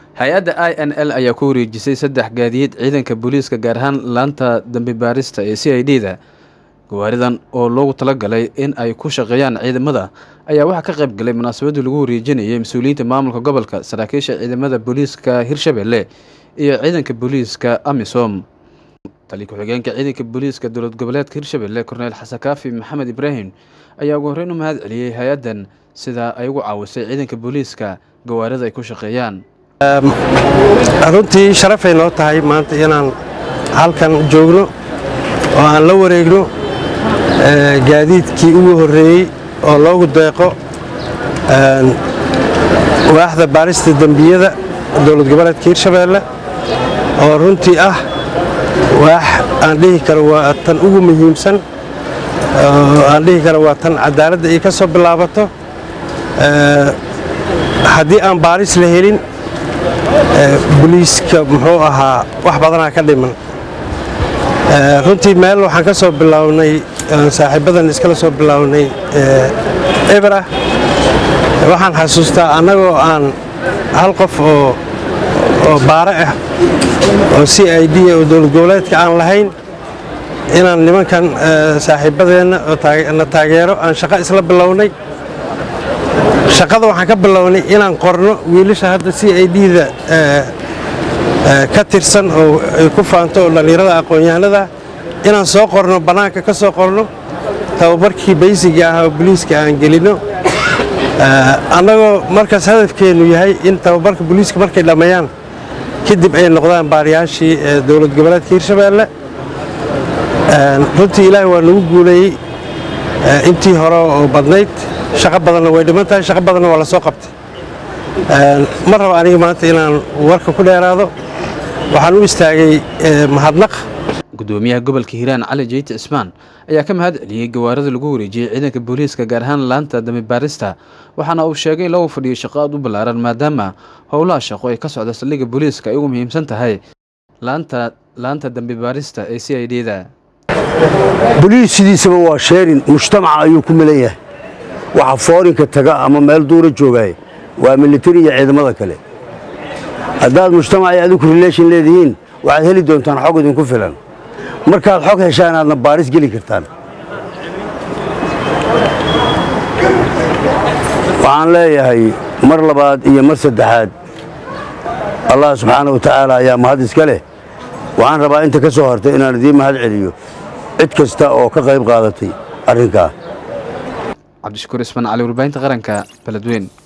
hay-adda i n l ayaa ku wareejisay saddex gaadiid ciidanka booliiska gaar ahaan laanta dambi baarista ee c i d da gawaaridan oo loogu talagalay in ay ku shaqeeyaan ciidamada ayaa waxaa ka qayb galay munaasabaddii lagu wareejinayay mas-uuliyiinta maamulka gobolka saraakiisha ciidamada booliiska hirshabelle iyo ciidanka booliiska amisom tali ku-xigeenka ciidanka booliiska dowlad goboleedka hirshabelle korneyl xasan kaafi maxamed ibraahim ayaa ugu horreyn u mahad celiyey hay-addan sida ay ugu caawisay ciidanka booliiska gawaarida ay ku shaqeeyaan runtii sharafay noo tahay maanta inaan halkan joogno oo aan la wareegno gaadiidkii ugu horreeyey oo loogu deeqo waaxda baarista dembiyada dowlad goboleedka hirshabeelle oo runtii ah waax aan dhihi karo waa tan ugu muhiimsan aan dhihi karo waa tan cadaaladda ay ka soo bilaabato haddii aan baaris la helin boliiska muxuu ahaa wax badanaa ka dhiman runtii meel waxaan ka soo bilownay saaxiibadan iskala soo bilownay eberah waxaan xasuustaa annagoo aan hal qof oo oo baare ah oo c i d oo dowlad goboleedka aan lahayn inaan nimankan saaxiibadeenna oo na taageero aan shaqo isla bilownay shaqada waxaan ka bilownay inaan qorno wiilasha hadda c i d-da ka tirsan oo ay ku faanto oo dhallinyarada aqoon-yahanada inaan soo qorno bannaanka ka soo qorno tababarkii baysiga ah oo boliiska aan gelinno annagoo markaas hadafkeennu yahay in tababarka boliiska markay dhammeeyaan kadib ay noqdaan baariyaashii dowlad goboleedka hirshabeelle runtii ilaahay waa nagu guuleeyey intii hore oo badnayd shaqo badanna way dhiman tahay shaqo badanna waa la soo qabtay ma rabo aniga maanta inaan warka ku dheeraado waxaan u istaagay mahadnaq gudoomiyaha gobolka hiiraan cali jeyti cismaan ayaa ka mahad celiyey gawaarida lagu wareejiyey ciidanka booliiska gaar ahaan laanta dambi baarista waxaana uu sheegay in lagu fadhiyo shaqo aad u ballaaran maadaama howlaha shaqo ee ka socda saldhigga booliiska ay ugu muhiimsan tahay laanta laanta dambi baarista ee c i d da boliis sidiisaba waa sheerin mujtamaca ayuu ku milan yahay waxa foorinka taga ama meel duura joogaaye waa militari iyo ciidamada kale haddaad mujtamac iyo adiku relation leedihiin waxaad heli doontaan xog idinku filan markaad xog heshaan aadna baaris geli kartaan waxaan leeyahay mar labaad iyo mar saddexaad allah subxaana wa tacaala ayaa mahad iska leh waxaan rabaa inta ka soo hartay inaan idiin mahad celiyo cid kasta oo ka qayb qaadatay arrinkaa cabdishakuur ismaan cali warbaahinta qaranka beledweyn